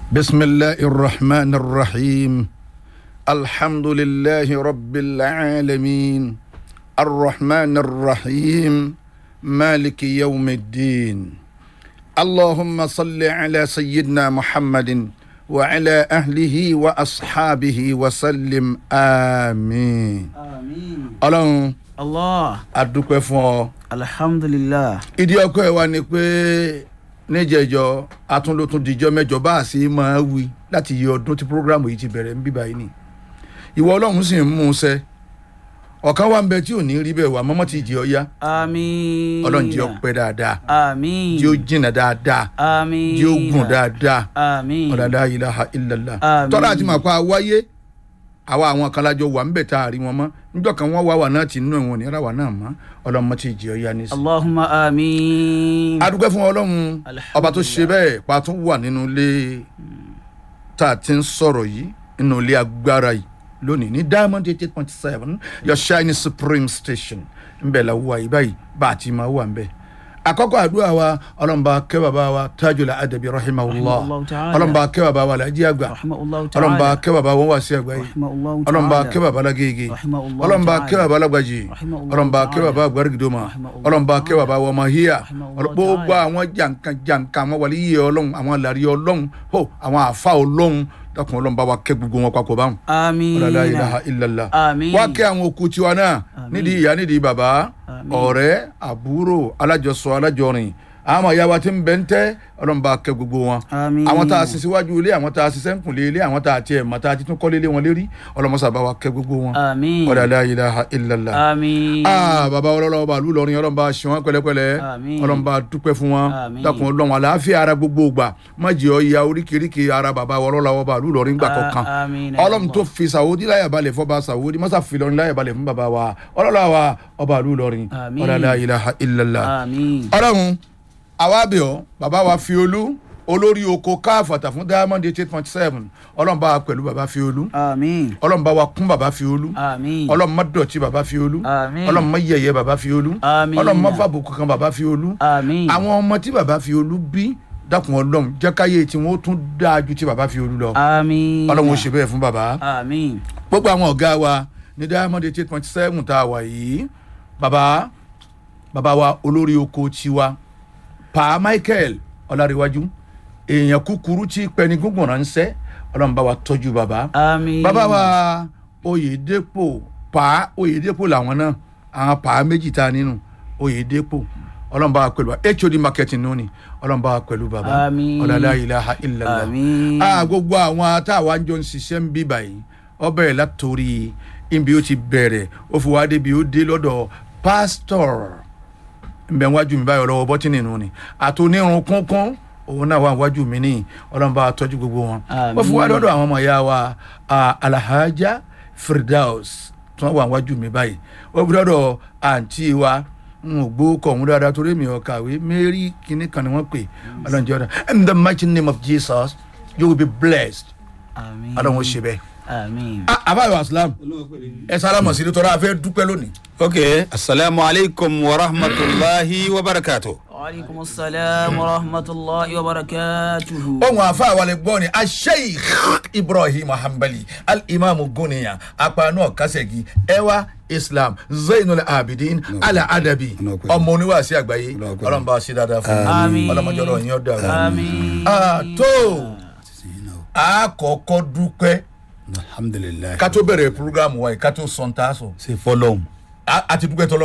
بسم الله الرحمن الرحيم الحمد لله رب العالمين الرحمن الرحيم مالك يوم الدين اللهم صل على سيدنا محمد وعلى أهله وأصحابه وسلم آمين àmín. ọlọ́run allah adúpẹ́ fún ọ alhamdulilah. ìdí ọkọ ẹ wá ni pé níjẹjọ atúndótún dijọ mẹ́jọ bá a sì máa wí láti yí ọdún tí programu yìí ti bẹ̀rẹ̀ ń bíbá yìí ni ìwọ ọlọ́run sì ń mú un ṣẹ ọ̀kan wà ń bẹ tí ò ní rí bẹ́ẹ̀ wà mọ́mọ́ ti jẹ́ ọ yá àmín. ọlọ́run jẹ́ ọ pẹ́ dáadáa àmín. jẹ́ ó jìnnà dáadáa àmín. jẹ́ ó gùn dáadáa àmín. ọ̀dàdà ilaha illallah Àmín. tọ́lá àti màpá wáyé àwa àwọn kan lájọ wà ń bẹ̀ tá a rí wọn mọ́ níjọ́ kan wọ́n wá wà náà ti nínú ìwọ̀n ní ara wà náà mọ́ ọlọ́mọ ti jẹ́ ọ yá ní sí. allahumma àmín. adúgbò fún ọlọ́run ọba tó ṣe bẹ́ẹ̀ pa tún wà nínú ilé tá a ti ń sọ̀rọ̀ yìí nínú ilé agbára yìí lónìí ní diamond eight point seven your shiny supreme station ńbẹ̀ la wà yìí báyìí bá a ti máa wà ńbẹ̀ àkọ́kọ́ àdúrà wa ọlọ́mọba kẹ́ bàbá wa tajul adabi rahimahullah Rahimahullah ta'ala. ọlọ́mọba kẹ́ bàbá wa lajì àgbà rahimahullahu ta'ala. ọlọ́mọba kẹ́ bàbá wọn wá sí àgbà yìí rahimahullahu ta'ala. ọlọ́mọba kẹ́ bàbá lágége Rahimahullah ọlọ́mọba ta'ala. kẹ́ bàbá lágbàjì Rahimahullah ọlọ́mọba kẹ́ ta'ala. bàbá àgbàrigidoma Rahimahullah ọlọ́mọba kẹ́ bàbá ta'ala. wọmọhíyà Rahimahullah gbogbo ta'ala. àwọn jàǹkàn jàǹkàn àwọn wàlíyé ọlọ́run àwọn làrí ọlọ́run hó àwọn àfa ọlọ́run dákun ọlọ́run bá wa kẹ́ gbogbo wọn papọ̀ báwọn àmín. ọlọ́lá ilaha illallah àmín. wá kẹ́ àwọn òkú tiwa náà Àmín. nídìí ìyá nídìí bàbá Àmín. ọ̀rẹ́ àbúrò alájọsọ alájọrin àwọn àyà wa ti ń bẹ ń tẹ́ ọlọ́run bá kẹ́ gbogbo wọn àmín. àwọn tá a sin síwájú ilé àwọn tá a sin sẹ́ńkùnlé ilé àwọn tá a tiẹ̀ mọ̀ tá a ti tún kọ́lé ilé wọn lérí ọlọ́mọsà bá wa kẹ́ gbogbo wọn àmín. ọlọ́lá ilaha illallah àmín. aa baba ọlọ́lọ́wọ́ bá lùlọrin ọlọ́run bá ṣe wọn pẹ̀lẹ́pẹ̀lẹ́ Àmín. ọlọ́run bá dúpẹ́ fún wọn Àmín. dákun ọlọ́run àlàáfíà ara gbogbo gbà má jẹ́ ọ ya oríkèéríkèé ara baba ọlọ́lọ́wọ́ bá lùlọrin gbà kọ̀ọ̀kan A- àmín. ọlọ́run tó fi sàwọ́dí láyà balẹ̀ fọba sàwọ́dí mọ́sá fi lọ́rin láyà balẹ̀ fún baba wa ọlọ́lọ́wọ́ ọba lùlọrin Àmín. ọlọ́lá ilaha illallah àmín. ọlọ́run àwa bẹ̀ ọ́ bàbá wa fi olú olórí oko káfàtà fún diamond eight point seven ọlọ́run bá wa pẹ̀lú bàbá fi olú àmín. ọlọ́run bá wa kún bàbá fi olú àmín. ọlọ́run má dọ̀tí bàbá fi olú Àmín. ọlọ́run má yẹ̀yẹ́ bàbá fi olú Àmín. ọlọ́run má fàbùkù kan bàbá fi olú àmín. àwọn ọmọ tí bàbá fi olú bí dákun ọlọ́run jẹ́ káyé tí wọ́n tún dáa ju tí bàbá fi olú lọ àmín. ọlọ́run ó ṣe bẹ́ẹ̀ fún bàbá àmín. gbogbo àwọn ọ̀gá wa ní diamond eight point seven tá a wà yìí bàbá bàbá wa olórí oko tiwa pa michael ọlárẹ̀wájú èèyàn kúkúrú tí pẹni gúngbọ̀n ránṣẹ́ ọlọ́run bá wa tọ́jú bàbá àmín. bàbá wa oyèdèpò pa oyèdèpò làwọn náà àwọn pa méjì tá a nínú oyèdèpò ọlọ́mọba wa pẹ̀lú hod marketing nù ni ọlọ́mọba wa pẹ̀lú bàbá Àmín. ọ̀làlá ilaha illallah àmín. a gbogbo àwọn táwa ń jọ ń ṣiṣẹ́ ń bí báyìí ọ bẹ̀rẹ̀ látòrí ibi ó ti bẹ̀rẹ̀ ó fi wá débi ó dé lọ́dọ̀ pásítọ̀ nbẹ wájú mi báyọ̀ lọ́wọ́ bọ́tínì nù ni àtúnirun kúnkún òun náà wà wájú mi ní ọlọ́mọba tọ́jú gbogbo wọn Àmín. wọ́n fi wá lọ́dọ̀ àwọn ọmọ ìyá wa ah, alhaja firdaus tí wọ́n wà wájú mi báyìí wọ́n fi lọ́dọ̀ àǹtí wa n ò gbó kọ̀ ọ̀hún dáadáa torí mi ò kàwé mary kìnnì kan ni wọ́n pè ọlọ́run jẹ́ ọ̀dọ̀ in the mighty name of jesus you will be blessed àmín. ọlọ́run ó ṣe bẹ́ẹ̀. àmín. Ah, àbáyọ aslam ẹ sálámọ̀ sí i nítorí a fẹ́ dúpẹ́ lónìí. ok asalaamu alaykum wa rahmatulahi wa barakatu. waaleykum salaam wa rahmatulahi wa barakatuhu. ohun àfa àwàlẹ̀ gbọ́ ni asheikh ibrahim hanbali alimami guniya apanu ọ̀kasẹ̀gi ẹwà islam zainul abidin ala adabi Ọ̀nà ọ̀pẹ. ọmọ oníwàásí àgbáyé Ọ̀nà ọ̀pẹ. ọlọ́run bá a ṣe dáadáa fún Àmín. mi ọlọ́mọdé ọ̀rọ̀ yín ọ̀dà àmín. tó àkọ́kọ́ dúpẹ́ alhamdulilayi. ká tó bẹ̀rẹ̀ programu wa yìí ká tó sọ̀ntà sọ ṣe fọlọ́hún. àti dúpẹ́ tọ́lọ́